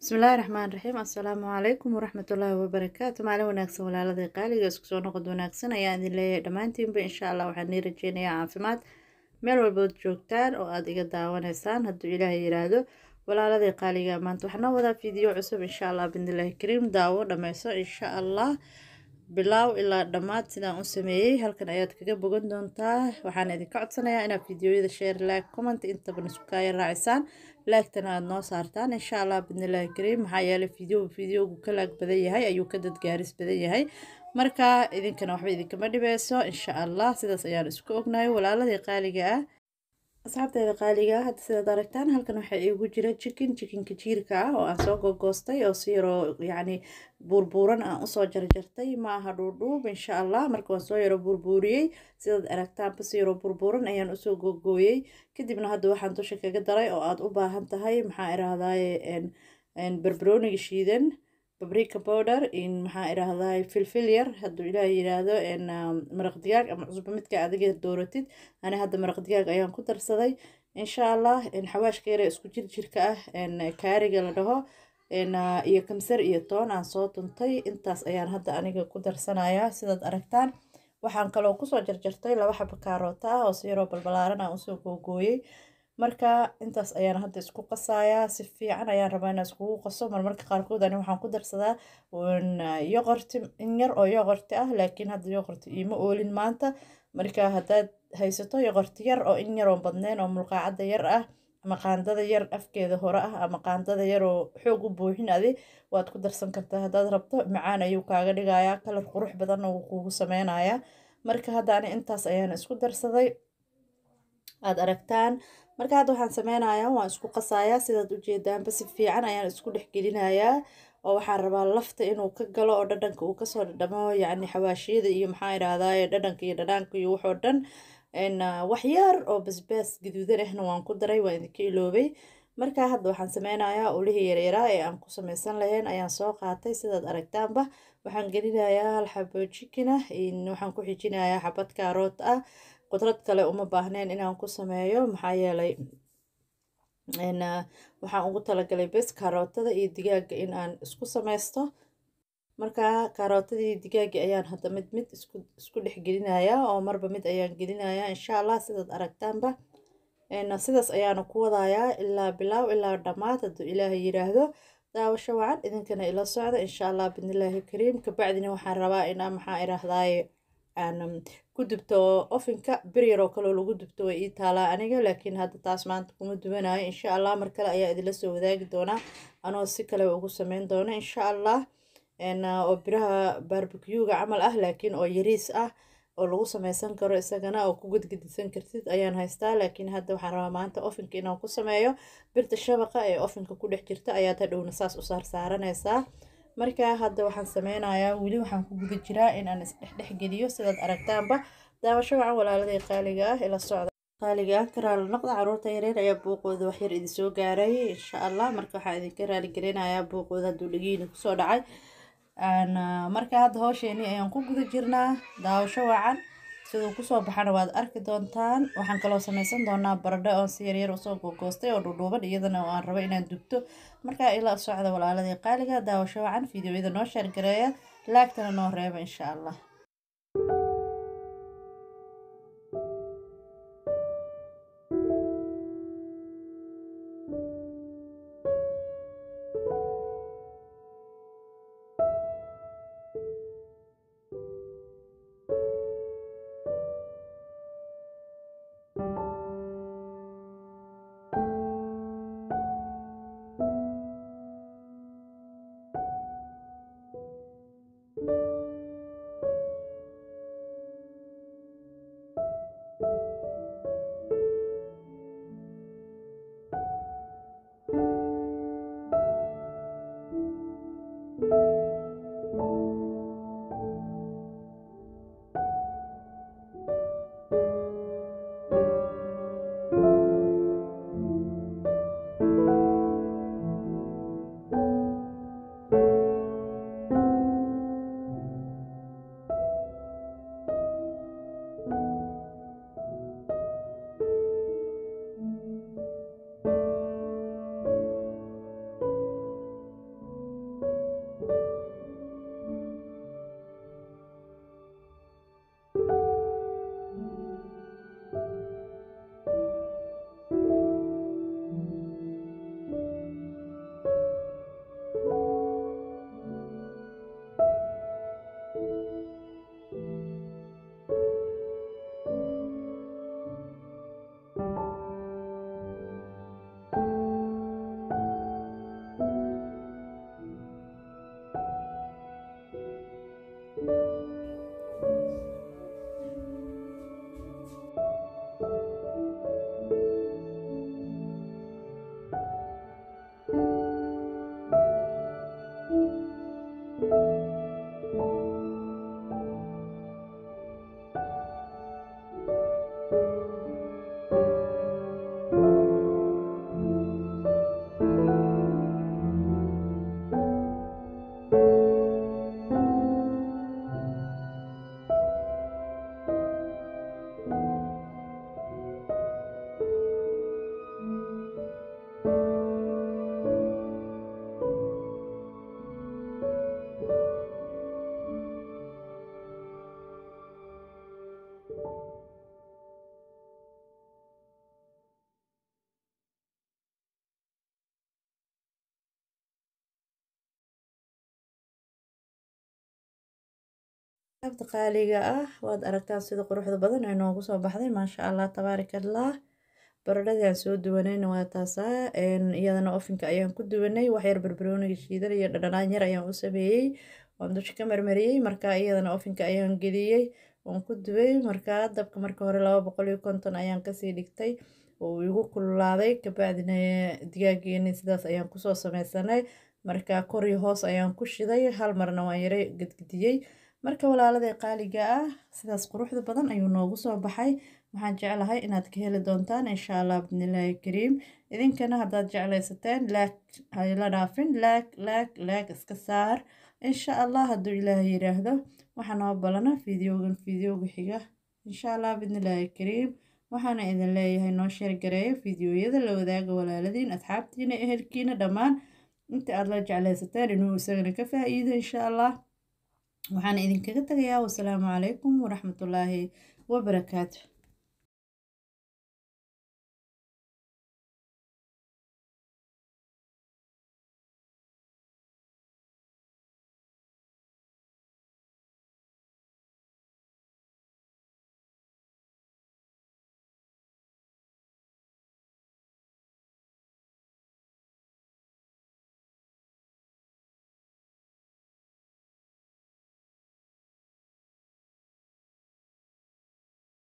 bismillaahi raxmaan raxiim assalaamu calaykum waraxmatullaahi wabarakaatu maalin wanaagsan walaaladii qaaliga isku soo noqod wanaagsan ayaan idin leeyahay dhammaantiinba insha allah waxaan nii rajeynayaa caafimaad meel walbood joogtaan oo aada iga daawanaysaan hadduu ilaahay yiraahdo walaaladii qaaliga maanta waxaan noo wadaa fiideo cusub insha allah bindilaahi kariim daawo dhameyso insha allah bilaaw ilaa dhammaad sidaan u sameeyey halkan ayaad kaga bogan doontaa waxaan idinka codsanayaa inaad fiideoyada share like comment intaba niskukaaya raacisaan laagtana aada noo saartaan insha allah bidnillaahi kariim maxaa yeelay fiideo fiideogu ka laag badan yahay ayuu ka dadgaaris badan yahay marka idinkana waxba idinkama dhibeyso insha allah sidaas ayaan isku ognahay walaaladii qaaliga ah asxaabteeda qaaliga ah hadda sidaad aragtaan halkan waxaa iigu jira jikin jikinka jiirka ah oo aan soo gogoostay oo si yaroo yacni buurbuuran aan usoo jarjartay ma aha dhuudhuub insha allah marka waan soo yaro buurbuuriyey sidaad aragtaanba si yaroo buurbuuran ayaan usoo gogooyey kadibna hadda waxaan dusha kaga daray oo aada u baahan tahay maxaa irahdaye barbarooniga shiidan babrika powder in maxaa irahdaye filfil yar hadduu ilaaha yiraahdo maraq digaag ama cusbo midka adiga dooratid ani hadda maraq digaag ayaan ku darsaday insha allah xawaashka yare isku jir jirka ah kaariga la dhaho iyo kamsar iyo toon aan soo tuntay intaas ayaan hadda aniga ku darsanayaa sidaad aragtaan waxaan kaloo kusoo jarjartay laba xaba kaaroota ah oo si yaroo balbalaaran aan usoo googooyey marka intaas ayaan hadda isku qasayaa si fiican ayaan rabaa inaan iskugu qaso marmarka qaarkood ani waxaan ku darsadaa yoqorti in yar oo yoqorti ah laakiin hadda yoqorti iima oolin maanta marka haddaad haysato yoqorti yar oo in yar oo badneen oo mulqaacada yar ah ama qaandada yar afkeeda hore ah ama qaandada yar oo xoog u buuxin adi waad ku darsan kartaa haddaad rabto macaan ayuu kaaga dhigayaa kalar qurux badanna wuu kuugu sameynayaa marka hadda ani intaas ayaan isku darsaday aada aragtaan marka hadda waxaan sameynayaa waan isku qasayaa sidaad ujeedaanba si fiican ayaan isku dhexgelinayaa oo waxaan rabaa lafta inuu ka galo oo dhadhanka uu kasoo dhadhamo yacni xawaashiyada iyo maxaa idhaahdaye dhadhanka iyo dhadhaanka iyo waxoo dhan wax yar oo basbaas gaduudan ahna waan ku daray waan idinka iloobay marka hadda waxaan sameynayaa ulihii yaryaraa ee aan ku sameysan lahayn ayaan soo qaatay sidaad aragtaanba waxaan gelinayaa hal xabo jikina waxaan ku xijinayaa xabad kaaroot ah qudrad kale uma baahneen inaan ku sameeyo maxaa yeelay waxaan ugu talagalay bes kaarootada iyo digaaga in aan isku sameysto marka kaarootadii digaagi ayaan hadda mid mid isku dhex gelinayaa oo marba mid ayaan gelinayaa insha allah sidaad aragtaanba sidaas ayaana ku wadayaa ilaa bilaaw ilaa dhammaad hadduu ilaahay yiraahdo daawasho wacan idinkana ila socda insha allah bidnillaahi kariim kabacdina waxaan rabaa inaa maxaa irahdaye aan ku dubto ofinka bir yaroo kaloo lagu dubto way ii taalaa aniga laakiin hadda taas maanta kuma dubanayo insha allah mar kale ayaa idinla soo wadaagi doonaa anoo si kale ugu sameyn doona insha allah oo biraha barbecuega camal ah laakiin oo yariis ah oo lagu sameysan karo isagana oo ku gudgedisan kartid ayaan haystaa laakiin hadda waxaan rabaa maanta ofinka inaan ku sameeyo birta shabaqa ee ofinka ku dhex jirta ayaad hadhowna saas u saarsaaranaysaa marka hadda waxaan sameynayaa weli waxaan ku guda jiraa in aan isdhexdhexgeliyo sidaad aragtaanba daawasho wacan walaaladii qaaliga ah ila socda qaaliga ah ka raali noqda caruurta yareer ayaa buuqooda waxyar idin soo gaaray insha allah marka waxaan idinka raaligelinayaa buuqooda hadduu dhagiina kusoo dhacay marka hadda howsheeni ayaan ku guda jirnaa daawasho wacan siduu kusoo baxana waad arki doontaan waxaan kaloo sameysan doonaa baradho oon si yaryar usoo gogoostay oo dhudhuuban iyadana oo aan rabo inaan dubto markaa ila socda walaaladii qaaliga daawasho wacan fiideoyada noo shaargareeya laagtana noo reeba insha allah abta qaaliga ah waad aragtaan sida quruxda badan ay noogu soo baxday maasha allah tabaaraka allah baradhadii aan soo duwanayna waa taasaa iyadana ofinka ayaan ku duwanay waxyar barbarooniga shiidan iyo dhadhanaan yar ayaan u sameeyey waan dusha ka marmariyey markaa iyadana ofinka ayaan geliyey waan ku dubay markaa dabka marka hore laba boqol iyo konton ayaan kasii dhigtay oo igu kululaaday kabacdina digaageeni sidaas ayaan kusoo sameysanay markaa kor iyo hoos ayaan ku shiday hal marna waan yara gedgediyey marka walaalada qaaliga ah sidaas quruxda badan ayuu noogu soo baxay waxaan jeclahay inaad ka heli doontaan insha allah bidnillaahi kariim idinkana haddaad jeclaysateen laag hayla dhaafin laag laag laag iska saar insha allah hadduu ilaahay yiraahdo waxaa noo balana fideogan fideoga xiga insha allah bidnillaahi kariim waxaana idin leeyahay noo sheergareeya fideoyada la wadaaga walaaladiin asxaabtiina ehelkiina dhammaan inta aad la jeclaysateen inuu isagana ka faa-iido insha allah waxaan idinkaga tagayaa wasalaamu calaykum waraxmatullaahi wabarakaatu